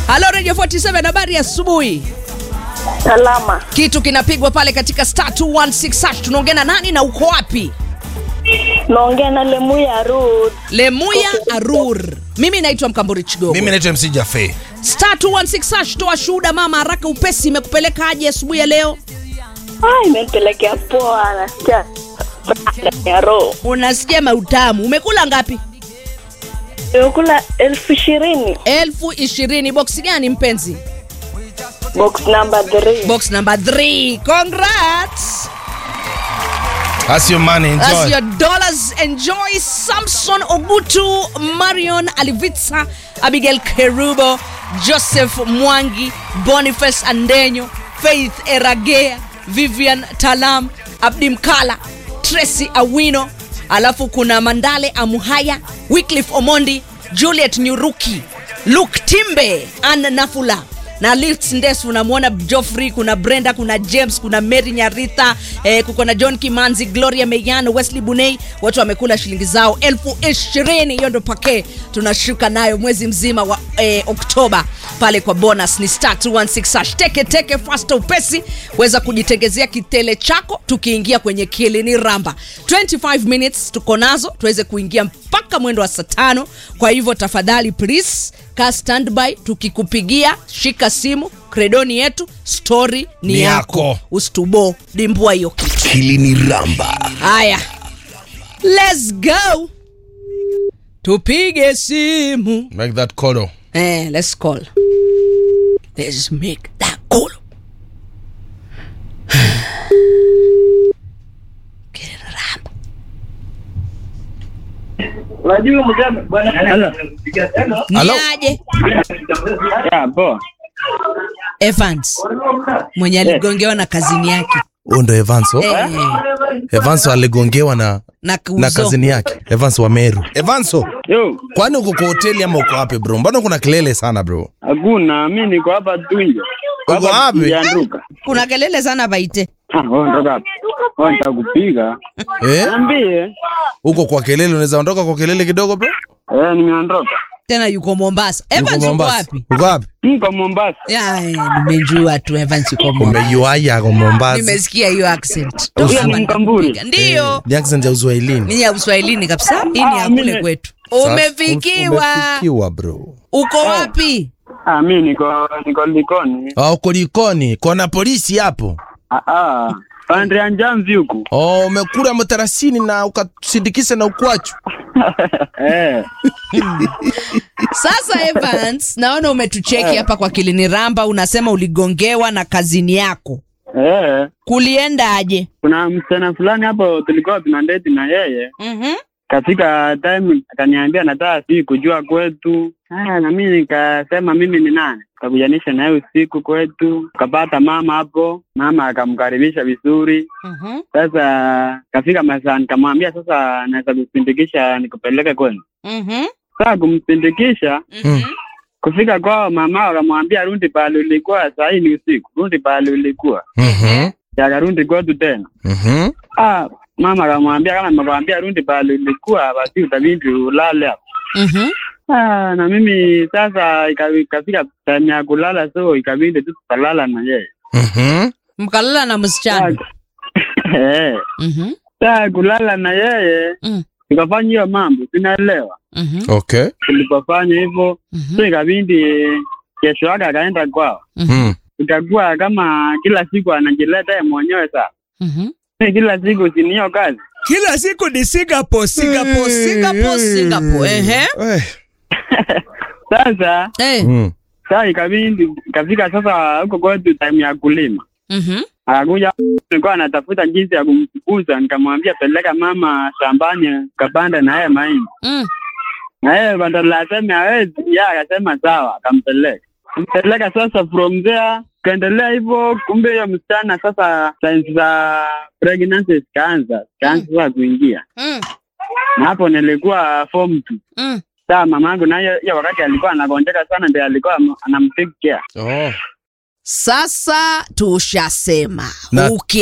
halo radio 47 habari ya asubuhi Salama. kitu kinapigwa pale katika star 216 hash tunaongea na nani na uko wapi Naongea na Lemuya Ruth. lemuya arur mimi naitwa mkamburi chigogo mimi naitwa mc jafe star 216 hash toa shuhuda mama haraka upesi imekupeleka aje asubuhi ya leo Ah, imenipelekea poa nasikia ya roho. unasikia mautamu umekula ngapi Nimekula elfu ishirini elfu ishirini boksi gani mpenzi box number three. box number 3 congrats That's your money, That's enjoy. your dollars. Enjoy Samson Ogutu, Marion Alivitsa, Abigail Kerubo, Joseph Mwangi, Boniface Andenyo, Faith Eragea, Vivian Talam, Abdi Mkala, Tracy Awino, alafu kuna Mandale Amuhaya, Wycliffe Omondi, Juliet Nyuruki, Luke Timbe, Ann Nafula na Liz Ndesu unamwona Joffrey, kuna Brenda, kuna James, kuna Mary Nyaritha eh, kuko na John Kimanzi, Gloria Meyano, Wesley Bunei, watu wamekula shilingi zao elfu ishirini. Hiyo ndo pake tunashuka nayo mwezi mzima wa eh, Oktoba pale kwa bonus ni star 216 hash. Teke teke fasta upesi, weza kujitengezea kitele chako tukiingia kwenye kilini ramba 25 minutes tuko nazo tuweze kuingia mpaka mwendo wa saa tano. Kwa hivyo tafadhali please ka standby, tukikupigia shika simu, kredoni yetu, story ni, Ni yako, yako. usitubo dimbua hiyo kitu. Kilini Ramba. Haya, let's go, tupige simu Make that call. eh, let's call, let's make that call. Kiramba. Unajua mjambo bwana Hello. Hello? Niaje Ya, poa. Evans mwenye aligongewa na kazini yake Huyo ndo Evanso. eh, Evanso aligongewa na na kuzo. na kazini yake. Evanso wa Meru. Evanso, Yo, kwani uko kwa hoteli ama uko wapi bro? Mbona kuna kelele sana bro? hakuna, mi niko hapa Tunja. Uko wapi? Njanduka. kuna kelele sana baite Ah, wewe ondoka hapa. Wewe nitakupiga. Eh? Niambie. Uko kwa kelele, unaweza ondoka kwa kelele kidogo bro? Eh, nimeondoka. tena yuko Mombasa. Evans Uko yuko Mombasa. wapi? Uko wapi? Niko Mombasa. Ya, eh, nimejua tu Evans yuko Mombasa. Umejuaje kwa Mombasa? Nimesikia hiyo accent. Huyo Toka ni hapa Mkamburi. nitakupiga. Ndiyo. Ni accent ya Uswahilini. Ni ya Uswahilini kabisa. Hii ni ya Ah, kule mimi- kwetu. Sasa, Umefikiwa. Umefikiwa bro. Uko wapi? Ah, mi niko niko Likoni. Oh, uko Likoni, kona polisi hapo. Ah ah. Pande ya Njamvi huku. Oh, umekula mtarasini na ukasindikisa na ukwachu. Eh. Sasa Evans, naona umetucheki hapa kwa Kilini Ramba unasema uligongewa na kazini yako. Eh. Kuliendaje? Kuna msichana fulani hapo tulikuwa tuna date na yeye. Mhm. Katika time akaniambia nataka si kujua kwetu. Haya, na mimi nikasema mimi ni nani, kakujanisha naye usiku kwetu, kapata mama hapo, mama akamkaribisha vizuri. Mhm. Sasa kafika masaa, nikamwambia sasa naweza kuspindikisha nikupeleke kwenu. Mhm. Sasa kumpindikisha Mhm. kufika kwao, mama akamwambia rundi pale ulikuwa, saa hii ni usiku, rundi pale ulikuwa. Mhm. Akarundi kwetu tena. Mhm. Ah, mama akamwambia kama nimekwambia rundi pale ulikuwa, basi utabidi ulale hapo. Mhm. Ah, na mimi sasa ika- ikafika time ya kulala, so ikabidi tu tukalala na yeye. Mhm. Mkalala na msichana. Eh, Mhm. sasa kulala na yeye Mm. tukafanya hiyo mambo, sinaelewa. Mhm. Okay. Tulipofanya hivyo, Mhm. so ikabidi kesho yake akaenda kwao, Mhm. ikakuwa kama kila siku anajileta yeye mwenyewe. Sasa Mhm. Si kila siku sini hiyo kazi Kila siku ni Singapore, Singapore, Singapore, Singapore. Ehe. Eh. sasa. Eh. Mm. Sasa ikabidi ikafika sasa huko kwetu time ya kulima Mhm. akakuja nilikuwa anatafuta jinsi ya kumfukuza, nikamwambia peleka mama shambani kapanda na yeye mahindi, Mm. na yeye badala aseme hawezi, yeye akasema sawa, akampeleka mpeleka. Sasa from there kaendelea hivyo, kumbe hiyo msichana sasa signs za pregnancy zikaanza zikaanza sasa kuingia, Mm. na hapo nilikuwa form two. Mm. Saa mamangu naye hiyo wakati alikuwa anagonjeka sana, ndio alikuwa anamtake care Oh. Sasa tushasema Na- uki